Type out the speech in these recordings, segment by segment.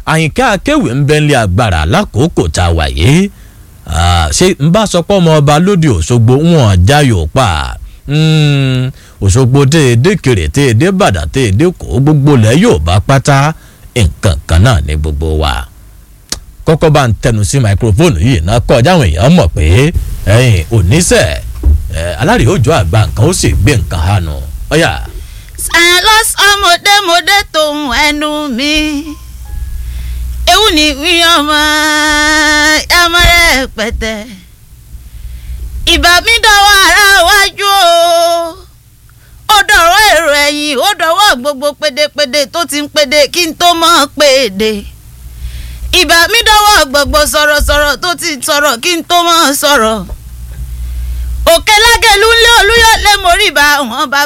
àyìnká akéwì ń bẹ́ńlẹ̀ agbára lákòókò tá a wà yìí ṣé n bá sọ pé ọmọ ọba lóde òṣogbo wọn jayò pa òṣogbo téèdé kèrè téèdé bàdàn téèdé kó gbogbo lẹ yóò bá pátá nǹkan kan náà ní gbogbo wa kọ́kọ́ bá ń tẹnu sí máikrófóònù yìí náà kọjá àwọn èèyàn mọ̀ pé ẹ̀yìn oníṣẹ́ alárìí òjò àgbà nǹkan ó sì gbé nǹkan hànú ọ̀yà. silas ọmọdémọdé tòun ẹnu mi ewu ni wí ọmọ ọmọ rẹ pẹtẹ ìbá mi dọwọ́ ara wájú o ó dọ̀rọ̀ èrò ẹ̀yìn ó dọ̀wọ́ gbogbo pédépédé tó ti ń pédé kí n tó mọ̀ pédé ìbá mi dọwọ́ gbogbo sọ̀rọ̀sọ̀rọ̀ tó ti sọ̀rọ̀ kí n tó mọ̀ sọ̀rọ̀ òkè lágẹ̀lú ńlẹ̀ olúyọ̀lẹ̀ mórí bá wọn bá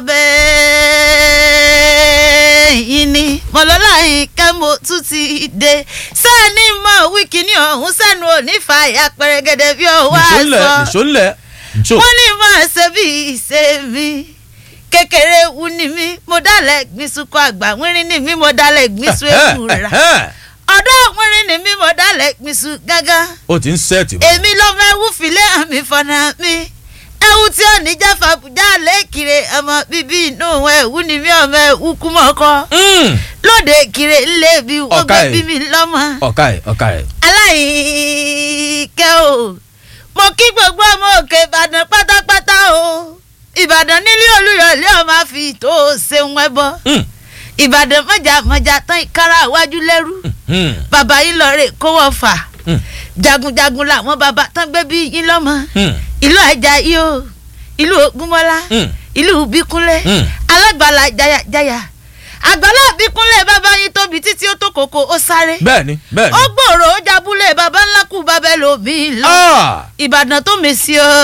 bẹ́ẹ̀ yín ni mọ̀lọ́lá yín kẹ́mo tún ti dé sẹ́ni mọ̀ wíkì ní ọ̀hún sẹ́nu òní fàyà pẹ̀rẹ̀gẹ̀dẹ̀ bí ọwọ́ àṣọ nìṣó ńlẹ̀ nìṣó. wọ́n ní mọ̀ ṣe bí ìṣe mi kékeré wu ni mí mo dálẹ̀ gbìsùkọ àgbà wírin ni mí mo dálẹ̀ gbìsù èkúra ọ̀dọ́ wírin ni mí mo dálẹ̀ gbìsù gángan ó ti ń sẹ́ẹ̀tì bọ̀. èmi ló fẹ́ wú filẹ̀ àmì fọ̀nà mi ẹ̀wù tí ò ní jẹ́ fàbùjá lẹ́kìrè ọmọ bíbí inú ẹ̀wù ni mí ọmọ ẹ̀wù kú mọ́kọ́ lóde kiri ńlẹ̀ bí wọ́n gbé bí mi lọ́mọ ọ̀ka ẹ̀ ọ̀ka ẹ̀. aláìkẹ́ o mo kí gbogbo ọmọ òkè ìbàdàn pátápátá o ìbàdàn nílé olúyọ̀lé ọmọ àfi tó ṣeun ẹbọ ìbàdàn mọ̀jà mọ̀jà tán ìkárà iwájú lẹ́rú bàbá yìí lọ rè kówó fà jagunjagun làwọn bàbá tán gbé bí yín lọ́mọ ìlú Àjàyí o ìlú Ògúnmọ́lá ìlú Bíkúnlé alágbàlá jayajaya àgbàlá Bíkúnlé bàbá yín tóbi títí ó tó kòkó ó sáré bẹ́ẹ̀ni bẹ́ẹ̀ni. ó gbòòrò ó jabúlé bàbá ńlá kù bàbá lòmí lọ Ìbàdàn tó mèsì o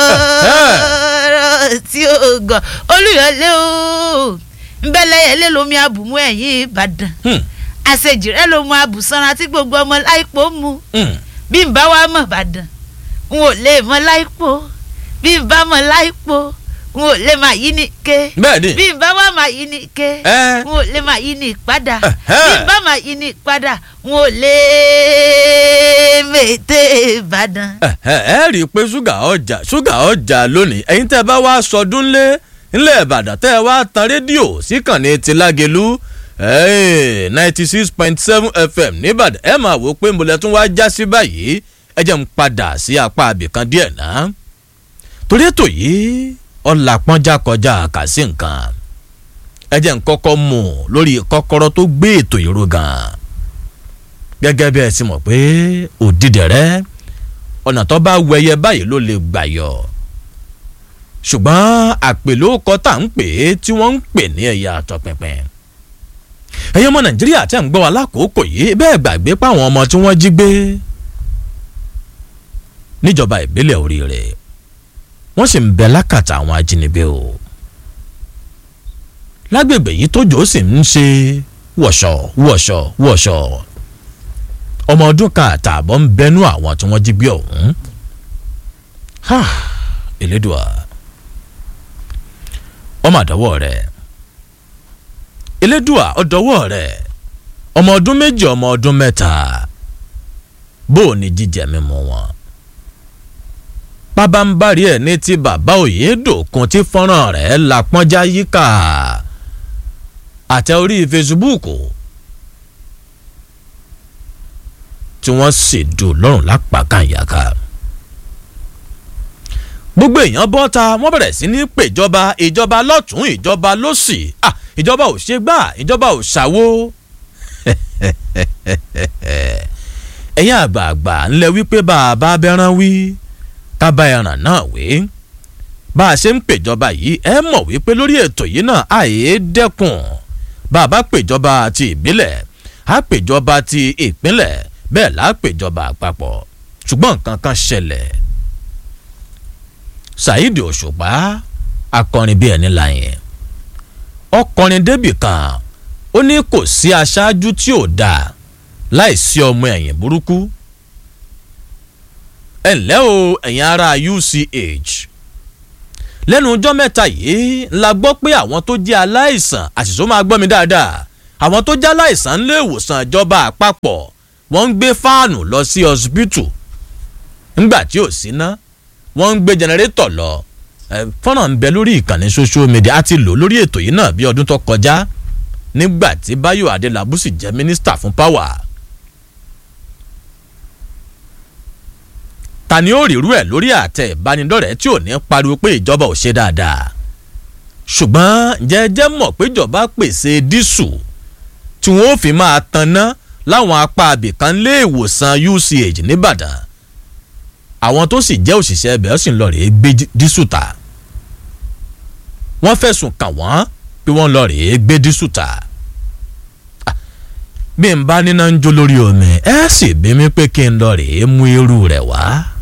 tí o gàn Olúyọ̀lé o nbẹ́lẹ́yẹlé lomi abùmú ẹ̀yìn Ìbàdàn àṣejìrẹ́ ló mu abùsanra tí gbogbo ọmọ láìpò mu bí n bá wá mọ̀ Ìbàdàn n ò lè mọ láìpò bí n bá mọ̀ láìpò n ò lè máa yí ni ké bẹ́ẹ̀ni. bí n bá wá máa yí ni ké Ẹ́. n ò lè máa yí ni padà Ẹ̀hẹ́. bí n bá máa yí ni padà n ò lè mètè Ìbàdàn. ẹ ẹ rí i pé ṣúgà ọjà ṣúgà ọjà lónìí ẹ̀yin tẹ́ ẹ bá wá sọdún lé ńlẹ̀ ìbàdàn tẹ́ ẹ wá tan rédíò síkànnì ti lágẹ̀lú ninety six point seven fm nìbàdàn ẹ máa wò ó pé mbọ̀lẹ̀ tún wá já sí báyìí ẹ jẹ́ ń padà sí apá abìkan díẹ̀ náà torí ètò yìí ọ̀là pọ́njá kọjá kàsí nǹkan ẹ jẹ́ ń kọ́kọ́ mú un lórí kọ́kọ́rọ́ tó gbé ètò ìró gan-an gẹ́gẹ́ bí ẹ ti mọ̀ pé òdìdẹ̀rẹ́ ọ̀nà tó bá wẹyẹ báyìí ló lè gbà yọ ṣùgbọ́n àpèlókọ tá à ń pè é tí wọ́n ń pè ní ẹ̀yà àtọ̀pẹ̀pẹ̀ ẹ̀yin ọmọ nàìjíríà tẹ́ ń gbọ́ wa lákòókò yìí bẹ́ẹ̀ gbàgbé páwọn ọmọ tí wọ́n jí gbé níjọba ìbílẹ̀ oríire wọ́n sì ń bẹ lákàtà àwọn ajínigbé o lágbègbè yìí tójò sì ń ṣe wọ̀ṣọ̀ wọ̀ṣọ̀ wọ̀ṣọ̀ ọmọ ọdún kan àtààbọ̀ ń bẹnu àwọn tí wọ́n jí gbé ọ̀hún Ha, Elédùà ọmọ àdọ́wọ́ rẹ̀ Elédùà ọdọ́wọ́ rẹ̀ ọmọ ọdún méjì ọmọ ọdún mẹ́ta bó o ní jíjẹ mímu wọn pábánbárì ẹ̀ ní ti bàbá Oyèdòkun tí fọ́nrán rẹ̀ la pọ́njá yíká àtẹ orí fesibúùkù tí wọ́n sì dùn lọ́rùn lápákànyàká gbogbo èèyàn bọ́ta wọ́n bẹ̀rẹ̀ sí ní pèjọba ìjọba lọ́tún ìjọba lọ́sì ah ìjọba ò ṣe gbà ìjọba ò ṣàwó ẹ̀yin àgbààgbà ńlẹ̀ wípé bàbá abẹ́rán wí kábà ẹran náà wí bá a ṣe ń pèjọba yìí ẹ mọ̀ wípé lórí ètò yìí náà àyè dẹ́kun bàbá pèjọba ti ìbílẹ̀ á pèjọba ti ìpínlẹ̀ bẹ́ẹ̀ là á pèjọba àpapọ̀ ṣùgbọ́n nǹkan kan ṣẹlẹ̀ Saheed Òṣùpá akọrin bíi ẹni láyẹn ọkọrin débì kan ó ní kò sí aṣáájú tí ò dáa láìsí ọmọ ẹ̀yìn burúkú ẹ ǹlẹ́ o ẹ̀yin ará UCH lẹ́nu ọjọ́ mẹ́ta yìí la gbọ́ pé àwọn tó jẹ́ aláìsàn àṣìṣó máa gbọ́ mi dáadáa àwọn tó jẹ́ aláìsàn ń lé ìwòsàn ìjọba àpapọ̀ wọ́n ń gbé fáànù lọ sí ọsibítù ńgbà tí ò sí ná wọ́n ń gbé jẹnẹrétọ̀ lọ fọ́nrán ń bẹ lórí ìkànnì social media a ti lò lórí ètò yìí náà bí ọdún tó kọjá nígbà tí Báyọ̀ Adélábù sì jẹ́ mínísítà fún power. ta ni ó rírú ẹ̀ lórí àtẹ ìbánidọ́rẹ̀ẹ́ tí ò ní pariwo pé ìjọba ò ṣe dáadáa ṣùgbọ́n jẹ́jẹ́ mọ̀ pé ìjọba pèsè dísù tí wọ́n ó fi máa tanná láwọn apá abìkan lé ìwòsàn UCH nìbàdàn àwọn tó sì jẹ́ òṣìṣẹ́ ẹbẹ̀ ó sì ń lọ rèé gbé dísù ta wọ́n fẹ̀sùn kàn wọ́n pé wọ́n lọ rèé gbé dísù ta bí n bá níná ń jó lórí omi ẹ sì bí mi pé kí n lọ rèé mú irú rẹ̀ wá.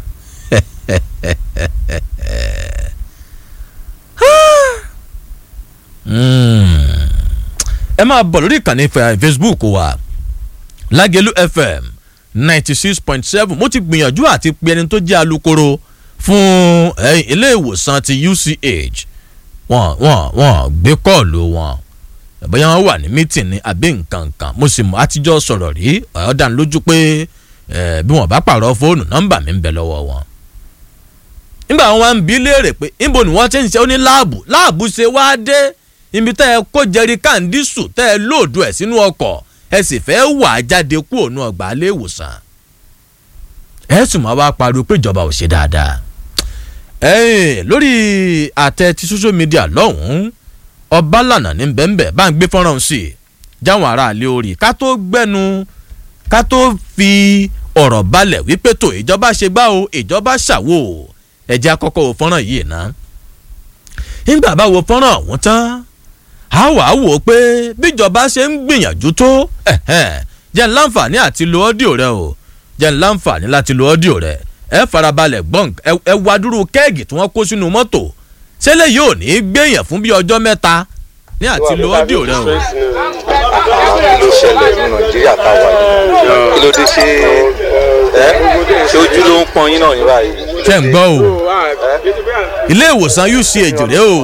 ẹ máa bọ̀ lórí ìkànnì Facebook wa Lágẹ̀lú FM ninety six point seven mo ti gbìyànjú àti pe ẹni tó jẹ́ alukoro fún ilé ìwòsàn ti UCH wọ́n wọ́n wọ́n gbé kọ́ọ̀lù wọn bóyá wọ́n wà ní mítìn ní àbí nǹkan kan mo sì mọ àtijọ́ sọ̀rọ̀ rí ọ̀yọ́ dá lójú pé bí wọ́n bá pààrọ̀ fóònù nọ́mbà mi ń bẹ lọ́wọ́ wọn. nígbà wọn wá ń bi léèrè pé níbo ni wọ́n ti ń ṣe ó ní láàbù láàbù ṣe wá dé ibi tẹ́ ẹ kó jẹrí káńdísù tẹ́ ẹ lóòdù ẹ̀ sínú ọkọ̀ ẹ sì fẹ́ wà á jáde kú òun ọgbà ilé ìwòsàn. ẹ sì máa wá pariwo pé ìjọba ò ṣe dáadáa. lórí àtẹ ti social media lọ́hùn-ún ọbalànà ní bẹ́ẹ̀nbẹ́ẹ́ bá ń gbé fọ́nrán sí i jáwọn aráàlú orí ká tó gbẹ́nu ká tó fi ọ̀rọ̀ balẹ̀ wípé tó ìjọba ṣe gbá o ìjọba ṣàwò ẹ̀jẹ̀ àkọ́kọ́ wo fọ́nrán yìí ná. nígbà bá wo fọ́nrán ọ̀hún tán a wà á wò ó pé bíjọba ṣe ń gbìyànjú tó jẹ́ ń láǹfààní àti lo ọ́díò rẹ o jẹ́ ń láǹfààní láti lo ọ́díò rẹ ẹ farabalẹ̀ gbọ́n ẹ wá dúró kẹ́ẹ̀gì tí wọ́n kó sínú mọ́tò ṣẹlẹ̀ yóò ní í gbéyàn fún bí ọjọ́ mẹ́ta ní àti lo ọ́díò rẹ o. kí ló ṣẹlẹ̀ ní nàìjíríà táwa yìí kí ló dé ṣe ẹ ṣe ojú ló ń pọn yín náà ní báyìí. ṣe ń gbọ́ o ilé ìwòsàn UCH rẹ o.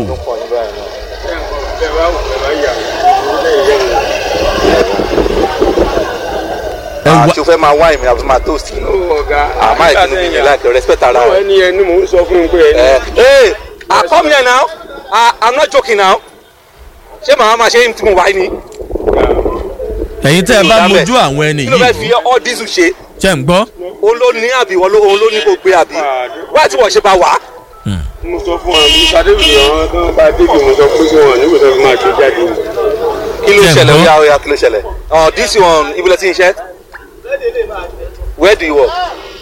àti o fẹ́ máa wá ìmìíràn àti máa toast yìí àmọ́ ìpinnu mi yẹn láìpẹ́ respect ara rẹ. ẹni ẹni mò ń sọ fún un pé ẹni. ẹ ẹ come here now I, I'm not joking now ṣé màá máa ṣe é tí mo wáyé ni. ẹ̀yin tẹ́ ẹ bá mojú àwọn ẹni kí ló fẹ́ yìí fi all diesel ṣe ṣe ń gbọ́. òun ló ní àbí òun ló ní kó gbé àbí wáyé tí wọ́n ṣe bá wà á. mo sọ fún wa mo ṣàdébìrì àwọn tó ń bá débi mo sọ pé kí wọn níbo tó fi máa gbé jáde. kí ló Ṣé ń ṣẹlẹ̀ gbọ́? ó yá ó yá kí ló ṣẹlẹ̀ ọ̀ this one ibi lẹ ti ń ṣe where do you work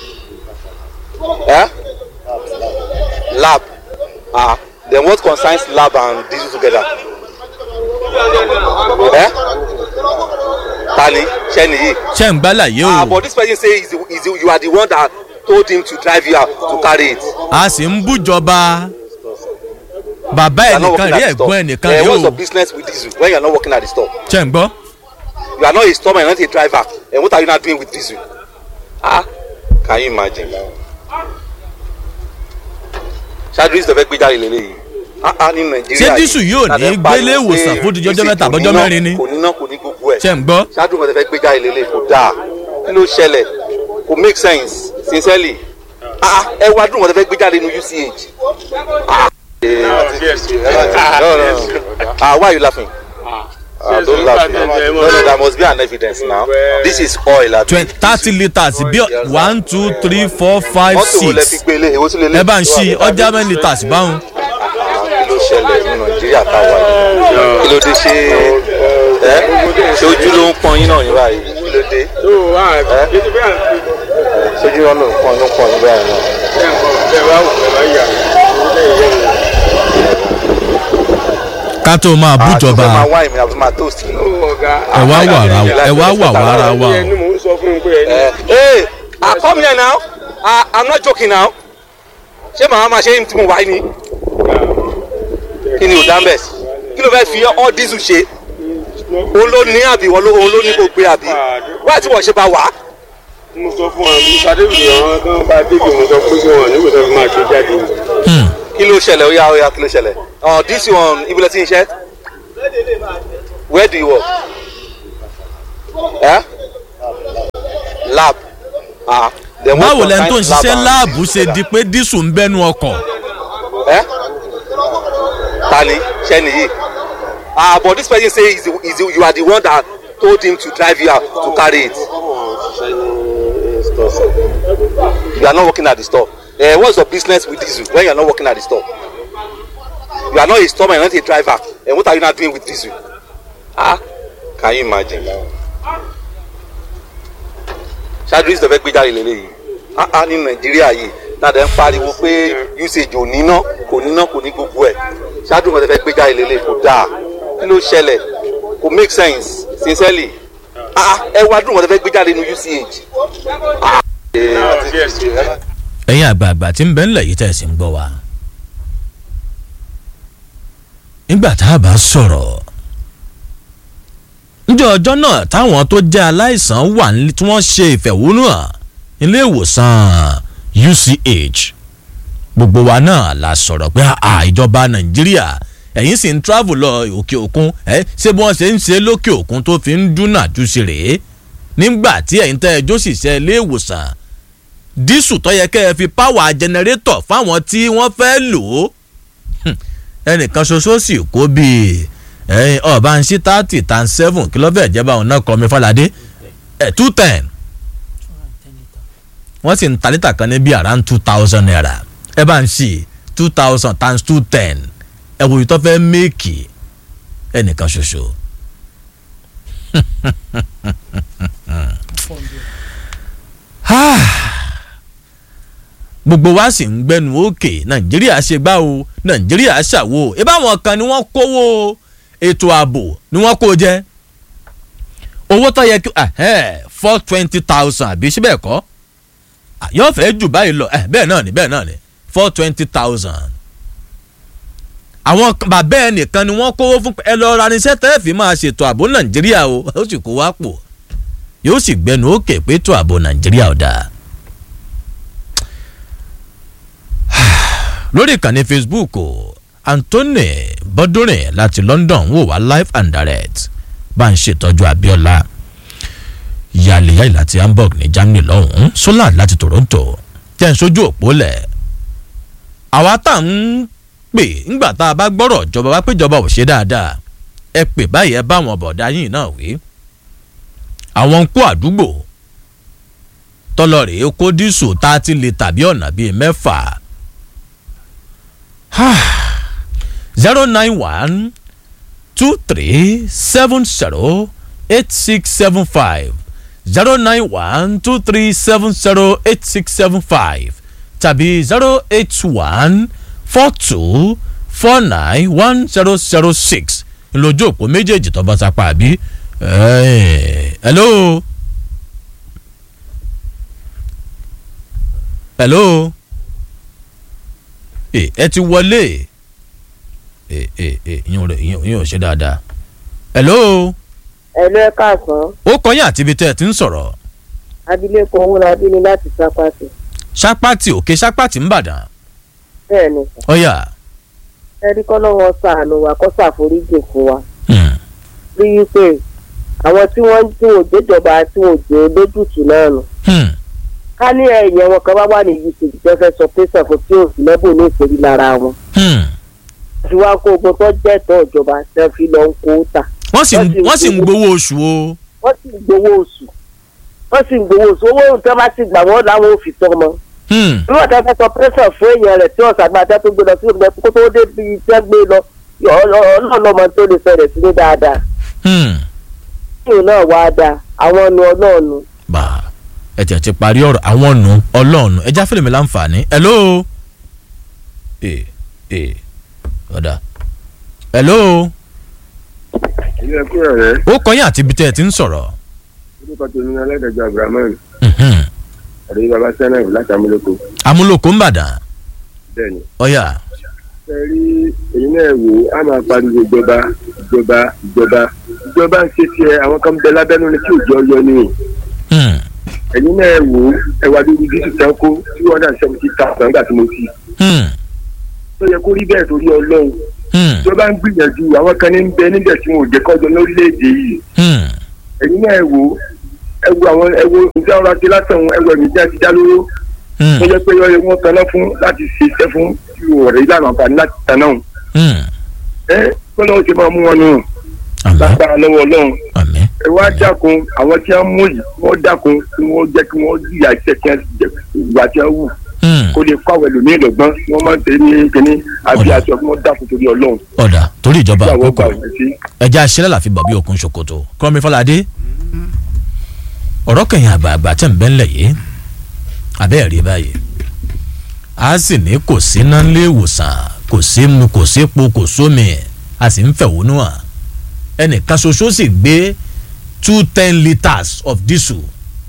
eh? lab ah then what concerns lab and diesel together eh? tani ṣe nìyí ṣe ń gbá láyé ah o but this person say is the, is the, you are the one that told him to drive you out to carry it. a sì ń bújọba bàbá You are not ẹnìkan working rí at the store. ẹ̀gbọ́n ẹnìkan Eh, rí what's o your business with diesel when you are not working at the store ṣe ń gbọ́. you are not a storeman you are not a driver and what are you now doing with diesel ah can you imagine ṣáájú ìṣẹ̀lẹ̀ fẹ́ gbé jáde lélẹ́yìí ah ah ní nàìjíríà Ṣé dísù yóò ní láti ń gbélé pariwo ìwòsàn pé fún di ọjọ́ dísù mẹ́ta kò àbọ́jọ́ níná, mẹ́rin ni? kò níná kò ní gbogbo ẹ̀ ṣe ń gbọ́. ṣáájú ìṣẹ̀lẹ̀ fẹ́ gbé jáde lélẹ́yìí kò dáa kí ló ṣẹlẹ̀ kò make sense sincerely ah ah, ẹ wá dùn wọn fẹ́ gbé jáde ní UCH ah eh, no no no ah why are you laughing. Ah, don't laugh now. No, no, there must be an evidence now. This is oil. abi. twenty thirty litres bí one two three four five mọ́tò wo lẹ fi six gbé ilé èwo tún lè lé. ẹ bá ń ṣí ọjà mẹ́rin litres báwọn. kí ló ṣẹlẹ̀ ní nàìjíríà táwa yìí kí ló dé ṣe ẹ ṣe ojú ló ń pọn yín náà ní báyìí kí ló dé tó o wá ètò bí à ń fi ṣojú ló ń pọn ló ń pọn yín báyìí náà. ẹ ń kọ́ ẹ bá wù ẹ bá yà ẹ yẹ wò. ká tó máa àti fẹ́ máa bújọba wá ìmì àti máa toast yìí. ó ọ̀gá. ẹ wá wà ara ẹ wá wà wá ara wa ẹni o. mò ń sọ fún un pé ẹni. ẹ ẹ ah come here now ah i'm not joking now ṣé màá máa ṣe é tí mo wáyé ni kí ni ò dá mbẹ́ kí ló fẹ́ fi all diesel ṣe òun ló ní àbí òun ló ní kó gbé àbí wáyé tí wọ́n ṣe bá wà á. mo sọ fún wa mo ṣàdébìrì àwọn tó ń bá débi mo sọ pé kí wọn níbo tó fi máa gbé jáde. kí ló ṣẹlẹ̀ ó yá ó yá kí ló ṣẹlẹ̀ ọ̀ this one ibi lẹ ti ń ṣe where do you work eh? Ah, then what báwo lẹni tó ń concerns ṣiṣẹ́ and láàbù ṣe together? di pé dísù ń bẹ́nu ọkọ̀ Eh? Tani, Sheni. Ah, but this person say is the, is the, you are the one that told him to drive you out to carry it. You are not working at the store. Uh, what's your business with diesel when you are not working at the store? You are not a storeman, you are not a driver. And what are you not doing with diesel? Ah, can you imagine? ṣáájú ìṣẹ̀fẹ́ gbé jáde lélẹ́yìí ah ah ní nàìjíríà yìí náà dẹ̀ ń pariwo pé usage ò níná kò níná kò ní gbogbo ẹ̀ ṣáájú nǹkan tẹ́ fẹ́ gbé jáde lélẹ́yìí kò dáa kí ló ṣẹlẹ̀ kò make sense sincerely ah ah ẹ wá dùn nǹkan tẹ́ fẹ́ gbé jáde ní uch. Ah, eh, ẹ̀yin àgbààgbà tí ń bẹ ńlẹ̀ yìí tẹ̀sí ń gbọ́ wa. nígbà tá a bá sọ̀rọ̀ níjọ́ ọjọ́ náà táwọn tó jẹ́ aláìsàn wà nílé tí wọ́n ṣe ìfẹ̀hónúhàn ilé ìwòsàn UCH gbogbo wa náà la sọ̀rọ̀ pé à ìjọba Nàìjíríà ẹ̀yin sì ń travel lọ òkè òkun ẹ̀ ṣé bí wọ́n ṣe ń ṣe lókè òkun tó fi ń dúnà jù sí rèé nígbà tí ẹ̀yin tẹ́ ẹjọ́ sì ṣe ilé ìwòsàn dísù tó yẹ kẹ́ ẹ fi páwà jẹnẹrétọ̀ fáwọn tí wọ́n fẹ́ lò ó ẹnìkan ṣoṣo sì kó bíi ẹyin ọba ń ṣí thirty tan seven kí ló fẹ́ jẹ́ báwọn náà kọ́ mi fàlàdé ẹ̀ two ten wọ́n sì ń ta lítà kan ní bíi around two thousand naira ẹ bá ń ṣí two thousand times two ten ẹ wòye tó fẹ́ méèkì ẹnìkan ṣoṣo. gbogbo wa sì ń gbẹnu òkè nàìjíríà ṣe gbá o nàìjíríà ṣàwo ìbáwọn kan ni wọ́n kówó ètò ààbò ni wọ́n kó jẹ owó tó yẹ kí four twenty thousand àbí síbẹ̀ kọ́ yóò fẹ́ jù báyìí lọ bẹ́ẹ̀ náà ni bẹ́ẹ̀ náà ni four twenty thousand àwọn bàbá ẹ nìkan ni wọ́n kówó fún ẹ lọ́ọ́ ranisẹ́ tẹ́ fi máa ṣètò ààbò nàìjíríà o ó sì kó wá pò yóò sì gbẹnu òkè pé ètò ààbò nàìjíríà ò dáa. lórí ìkànnì facebook o anthony bọ́dúnrin láti london wò wá live and direct bá ń ṣètọ́jú abiola yàlẹ́yàlẹ́ láti hamburg ní germany lọ́hùn-ún solar láti toronto jẹ́ ń sójú òpó lẹ̀ àwa tá à ń pè ńgbà tá a bá gbọ́rọ̀ ìjọba wá pé ìjọba ò ṣe dáadáa ẹ pè báyìí ẹ bá àwọn bọ̀dá yìí náà wí àwọn ń kó àdúgbò tọlọ́rẹ̀ẹ́ kó dísù tá a ti lè tàbí ọ̀nà bíi mẹ́fà zero nine one two three seven zero eight six seven five zero nine one two three seven zero eight six seven five tàbí zero eight one four two four nine one zero zero six lójú òpó méjèèjì tó bá sapá àbí hello hello ẹ ti wọlé ìyẹn ò ṣe dáadáa. hello. ẹ̀lú ẹ káàsán. ó kọyìn àti ibi tẹ́ ẹ ti ń sọ̀rọ̀. abilékọ owólabí ni láti sápàtì. sápàtì òkè sápàtì ń bàdàn. bẹ́ẹ̀ ni ọ̀yà. ẹni kọ́ lọ́wọ́ sàánú wa kó ṣàforíjì fún wa. rí i pé àwọn tí wọ́n tí wọ́n gbéjọba tí wọ́n jẹ́ lójútùú náà nù. ká ní ẹ̀yẹ wọn kan bá wà ní usage tó fẹ́ sọ pé sọ̀fọ̀ tí ò sí lẹ́bùn ní ìṣèlú lára wọn. tí wàá kó ogun tó jẹ́ ẹ̀tọ́ ìjọba tẹ́ fi lọ ń kó tà. wọ́n sì wọ́n sì ń gbowó oṣù o. wọ́n sì ń gbowó oṣù wọ́n sì ń gbowó oṣù owó tó bá ti gbà wọ́n làwọn ò fi tọ́ mọ́. bí wọ́n tẹ́ fẹ́ sọ pẹ́sẹ̀ fún èèyàn rẹ̀ tí ọ̀sán àgbà tẹ́ tó gbé lọ sí ìgbẹ́ kó tó dé bí tẹ́ gbé lọ ọlọ́ọ̀lọ́mọ tó lè fẹ̀rẹ̀ sí ní dáadáa. kíyìn náà wá dáa àwọn nu ọlọ́ọ̀nu. bá ẹ tẹ̀ ti parí ọ̀rọ̀ àwọn nu ọlọ́ọ̀nu ẹ já fẹ́lẹ̀ mi láǹfààní hello. ee ee ọ̀dà hello. ilé ẹkú rẹ. ó kọyìn àti ibi tẹ́ ẹ ti ń sọ̀rọ̀. orúkọ tèmi ní alẹ́dẹ̀jọ abrahamu àdéhùn baba sẹ́nẹ̀f láti amúlòkó. amúlòkó ń bàdàn. bẹ́ẹ̀ni. ọ̀yà. ṣe rí èyí náà wò á máa pariwo ìjọba ìjọba ìjọba ìjọba ń ṣe tiẹ̀ àwọn kan bẹ lábẹ́nu ni tí òjò yọ ni. ẹ̀yin náà wò ẹwà lórí dísù tán kó two hundred and seventy thousand nígbà tí mo ti. tó yẹ kó rí bẹ́ẹ̀ torí ọlọ́run tó bá ń gbìyànjú àwọn kan ní bẹ níbẹ̀ tí wọn ò jẹ́ kọ́jọ lórílẹ̀‐èdè yìí ẹ̀yin náà wò ẹ wo àwọn ẹ wo nǹkan ọ̀rọ̀ àti látàn ẹ wo ẹ̀mí tí a ti dá lóró Hmm, tó jẹ́ pé yọ wọn tanná fún láti ṣe iṣẹ́ fún ọ̀rẹ́ ìlànà àǹfààní láti tanná òun hmm. ẹ kó lọ́wọ́ ti máa mú wọn nù àmín lágbára lọ́wọ́ ọlọ́run àmín ẹ wá dákun àwọn tí wọ́n mú yìí wọ́n dákun kí wọ́n jẹ́ kí wọ́n jìyà iṣẹ́ tí wọ́n jẹ ìgbà tí wọ́n wù Hmm, kó lè kọ́ àwọn ẹlòmíì lọ́gbọ́n wọ́n máa ń tẹ̀ ní kíní àbí Ọ̀dà. aṣọ kí wọ́n dákun torí ọlọ́run ọ̀dà torí ìjọba kí àwọn àkókò gbà wọ́n sí. ẹja aṣẹ́lẹ̀ làfi bàbí òkun ṣòkòtò kọ́mi fọládé ọ̀rọ̀ kẹyìn àgbààgbà tẹ̀ ń bẹ́ ńlẹ̀ yìí abẹ́ rí báyìí a sì ní kò sí iná nílé ìwòsàn kò sí mu kò sí epo kò sómi a sì ń fẹ̀hónú hàn ẹnìkan ṣoṣo sì gbé two ten litres of diesel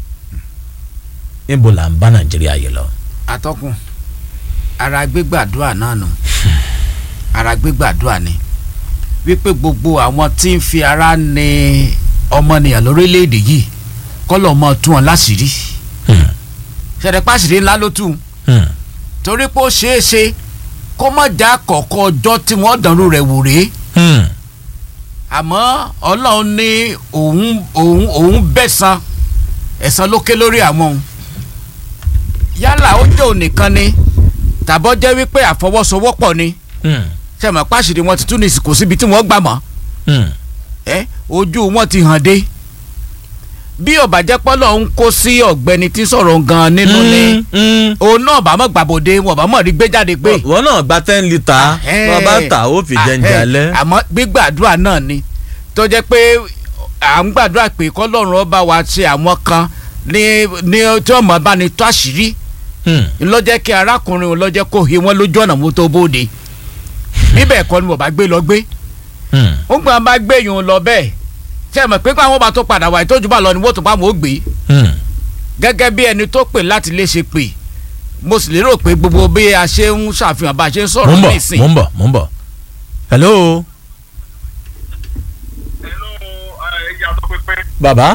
níbo là ń bá nàìjíríà yìí lọ. atọ́kùn ara gbégbàdúrà náà nù ara gbégbàdúrà ni wípé gbogbo àwọn tí ń fi ara ní ọmọnìyàn lórílẹ̀‐èdè yìí kọ́lọ̀ mọ́ tún wọn láṣìírí Hmm, ṣẹ̀dẹ̀ pàṣírí ńlá ló tù hmm, torí pé ó ṣeé ṣe kó má já kọ̀ọ̀kan ọjọ́ tí wọ́n dànù rẹ̀ wò rèé hmm, àmọ́ ọlọ́run ní òun òun òun bẹ̀san ẹ̀san ló ké lórí àwọn òun yálà ó jẹ́ ònìkan ni tàbọ́ jẹ́ wípé àfọwọ́sowọ́pọ̀ ni hmm, sẹ́mi pàṣírí wọn ti tún ní kò síbi tí wọ́n gbà mọ́ hmm. ẹ ojú wọn ti hàn dé bí ọ̀bàjẹ́ pọ́lọ̀ ń kó sí ọ̀gbẹ́ni tí ń sọ̀rọ̀ gan-an nínú ni Hmm, hmm. òun náà bá mọ̀ gbàbọ̀dé wọn bá mọ̀ rí gbé jáde pé wọ́n náà gba ten litre wọ́n bá tà ó fi jẹ́njẹ́ alẹ́. àmọ́ gbígbàdúrà náà ni tó jẹ́ pé à ń gbàdúrà pé kọ́lọ́run ọba wa ṣe àwọn kan ní ní tí ọmọ bá ní tó àṣírí Hmm. lọ́jẹ́ kí arákùnrin òun lọ́jẹ́ kó he wọ́n lójú ọ̀nà mú tó bóde bíbẹ̀ kọ́ ni mo bá gbé lọ gbé Hmm. ó gbọ́n bá gbé yòó lọ bẹ́ẹ̀ ṣe mọ̀ pé káwọn bá tó padà wá ìtọ́jú bá lọ ni wọ́n tó bá wọn ó gbé Hmm. gẹ́gẹ́ bí ẹni tó pè láti lè ṣe pè mo sì lérò pé gbogbo bí a ṣe ń ṣàfihàn bá a ṣe ń mo sọ̀rọ̀ ń bọ̀ nísìn mo ń bọ̀ mo ń bọ̀ hello yàtọ̀ pépé bàbá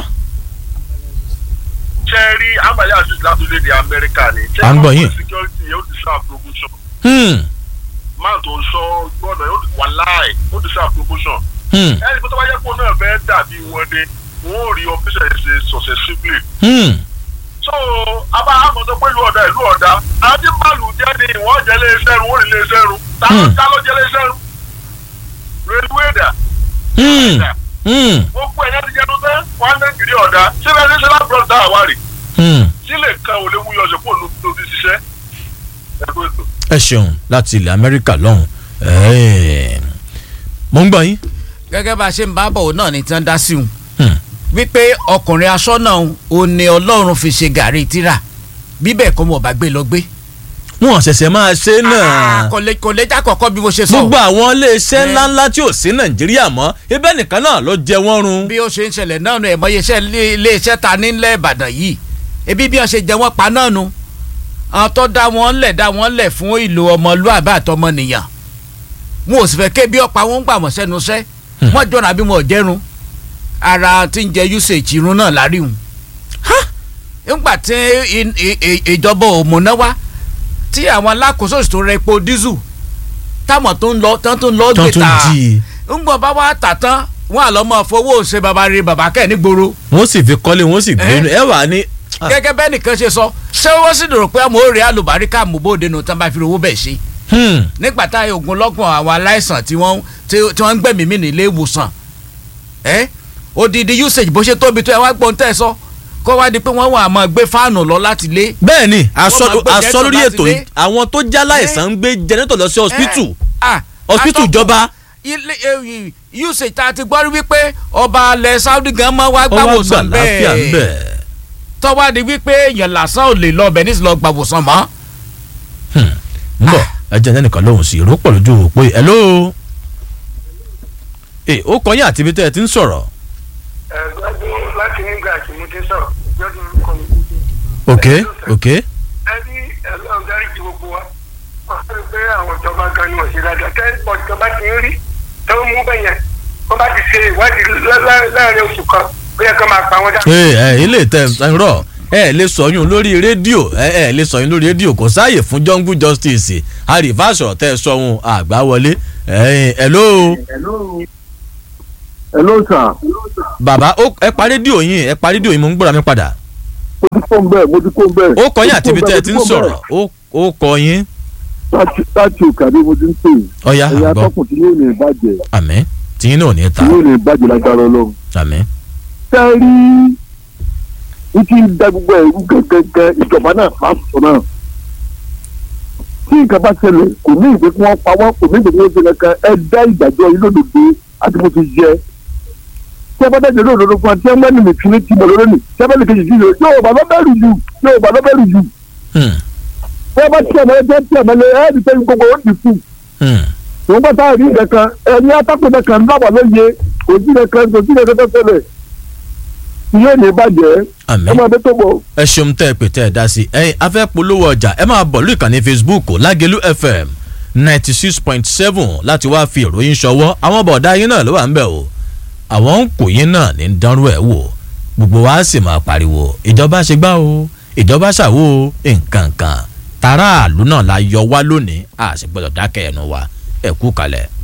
ṣe rí àgbáyé àti látòlédè amẹ́ríkà ni. À ń gbọ́ yín. security yóò ti sá promotion Hmm. máa tó ń sọ gbọ́dọ̀ yóò ti wà láì ó ti sá promotion. Hmm. ẹni pé tó bá yẹ kó náà fẹ́ dàbí wọn dé wọn ò rí ọ́fíìsì ẹ̀ ṣe successively. Hmm. so abá àmọ̀tọ́ pé ìlú ọ̀dà ìlú ọ̀dà àti màlù jẹ́ ni wọ́n jẹ́ lé iṣẹ́ run wọ́n rí lé iṣẹ́ run ta ló Hmm. ta ló jẹ́ lé iṣẹ́ run. railway dà Hmm. Hmm. gbogbo ẹ̀yà ti jẹ́nu tẹ́ wọ́n á nàìjíríà ọ̀dà síbẹ̀ ní sẹ́lá bros dá àwárí Hmm. sílẹ̀ kan ò lè wúyọ ọ̀sẹ̀ kó ló tó ti ṣiṣẹ́ ẹ̀kọ́ ètò. ẹ ṣeun láti ilẹ̀ amẹ́ríkà lọ́hùn Ẹ̀ẹ́. mo ń gbọ́ yín gẹ́gẹ́ bá a ṣe ń bá bọ̀ náà ni tí wọ́n dá sí un Hmm. wípé ọkùnrin aṣọ́nà ò ní ọlọ́run fi ṣe gàrí tíra bíbẹ̀ kọ́ mọ̀ bá gbé lọ gbé. wọn ṣẹ̀ṣẹ̀ máa ṣe náà kò lè kò lè já kọ̀ọ̀kan bí mo ṣe sọ. gbogbo àwọn iléeṣẹ́ Eh. ńláńlá tí ò sí nàìjíríà mọ́ ibẹ̀ nìkan náà ló jẹ wọ́n run. bí ó ṣe ń ṣẹlẹ̀ náà nù ẹ̀mọ́ iṣẹ́ iléeṣẹ́ ta nílẹ̀ ìbàdàn yìí ebi bí wọ́n ṣe jẹ wọ́n pa náà nu àwọn tó dá wọn lẹ̀ dá wọn lẹ̀ fún ìlò ọmọlúàbí àtọmọnìyàn wọn ò sì fẹ́ ké bí ọ̀pá wọn ń gbà wọ́n sẹ́nu sẹ́ wọ́n jọ̀nà bí wọn ò jẹ́run ara tí ń jẹ usage irun náà láríhùn nígbà tí i- i- i- ìjọba òmùná wá tí àwọn alákòóso sì tó rẹ epo dísù táwọn tó ń lọ tán tó ń lọ tán gbé tún ta jí i ńgbọ̀n bá wá tà tán wọn àlọ́ mọ́ fowó ṣe baba rí baba kẹ́ nígboro wọ́n sì fi kọ́lé wọ́n sì gbé Eh. ẹ wà ní. Ah. gẹ́gẹ́ bẹ́ẹ̀ nìkan ṣe sọ ṣé wọ́n sì dòrò pé àmọ́ òrè àlùbáríkà mùbóde nù tán bá fi owó bẹ̀ ṣe Hmm. nígbà tá ogun lọ́gbọ̀n àwọn aláìsàn tí wọ́n tí tí wọ́n ń gbẹ̀mí mì nílé ìwòsàn ẹ́ odidi usage bó ṣe tóbi tó ẹ wá gbọ́n tẹ́ ẹ sọ kó wá di pé wọ́n wà á máa gbé fáànù lọ láti lé bẹ́ẹ̀ ni aṣọ máa gbé aṣọ lórí jẹ́tọ̀ ètò láti yìí àwọn tó já láìsàn ń gbé jẹnẹtọ̀ lọ sí hospital Ah, hospital atọ́kùn- ìjọba ilé eh, usage tá a ti gbọ́ rí wípé ọba alẹ́ Saudi gan máa wá ó wá gbà gbàwòsàn láfíà ń bẹ̀. tọ́wá di wípé èèyàn lásán ò lè lọ ọbẹ̀ nísìlọ lọ gbàwòsàn mọ́. ń bọ̀ ẹ jẹ́ ẹnìkan lóhùn sí ìró pọ̀ lójú òpó yìí hello. ẹ ó kọ́ yín àti ibi tẹ́ ẹ ti ń sọ̀rọ̀ ẹgbẹ́dún láti nígbà tí mo ti sọ̀rọ̀ gbẹ́dún orúkọ mi. ok ok ẹbí ẹlọ́run dáríjì gbogbo wa wọ́n fẹ́ pé àwọn ìjọba gan ni wọ́n ṣe dáadáa tẹ́ pọ̀ ìjọba ti ń rí tó ń mú bẹ́yẹn wọ́n bá ti ṣe ìwádìí lá- lá- láàrin oṣù kan ó yẹ kó máa pa wọ́n dá. ẹ ẹ ilé tẹ ẹ rọ ẹ lè sọyún lórí rédíò ẹ ẹ lè sọyún lórí rédíò kò sáàyè fún jungle justice àrífà sọ̀rọ̀ tẹ́ ẹ sọ̀hún àgbà wọlé ẹ hello ẹ ló sà bàbá ó ẹ pa rédíò yín ẹ pa rédíò yín mo ń gbọ́dọ̀ mi padà mo ti kó ń bẹ́ẹ̀ mo ti kó ń bẹ́ẹ̀. ó kọ yín àti ibi tẹ́ ẹ ti ń sọ̀rọ̀ ó- ó kọ yín láti òkàdé mo ti ń pè é ọ̀ya ẹ̀yà àgbọ̀ atọ́kùn tí yóò ní ìbàjẹ́ àmín tìyín náà ò ní ta tí yóò ní ìbàjẹ́ lágbára ọlọ́run. àmín tẹ́ ẹ rí ní ti da gbogbo ẹ̀rú gẹ́gẹ́ ìjọba náà fásitì náà tí nǹkan bá ṣẹlẹ̀ kò ní ìgbé kí wọ́n pa wọ́n kò ní ìgbé kí wọ́n ṣe kankan ẹ dá ìdájọ́ yìí lódodo àti mo ti yẹ tí ẹ bá dájọ́ lódodo fún wa tí ẹ bá ní nìkan ní tìmọ̀ lórí ni tí ẹ bá ní kejì sí i yóò bá lọ́bẹ̀rù jù yóò bá lọ́bẹ̀rù jù Hmm, tí ẹ bá tí ẹ mọ̀ ẹ jẹ́ tí ẹ mọ̀ lé ẹ ní sẹ́yìn gbogbo ó ti kù hmm. wọ́n bá táwọn rí nǹkan ẹni atákùn nǹkan lábàá lóye kò sí nǹkan kò sí nǹkan tó ṣẹlẹ̀ yóò ní bàjẹ́ àmín ẹ máa bẹ tó bọ̀. ẹ ṣeun tẹ́ ẹ pè tẹ́ ẹ dá sí ẹ̀yin afẹ́ polówó ọjà ẹ máa bọ̀ lórí ìkànnì facebook lágẹ̀lú fm ninety six point seven láti wá fi ìròyìn ṣọwọ́ àwọn bọ̀dá yín náà ló wà ń bẹ̀ o àwọn ń kò yín náà ní dánrú ẹ̀ wò gbogbo wa sì máa pariwo ìjọba ṣe gbá o ìjọba ṣàwo o nǹkan kan tààràlú náà la yọ wá lónìí a sì gbọdọ̀ dákẹ́ ẹnu wa ẹ kú kalẹ̀.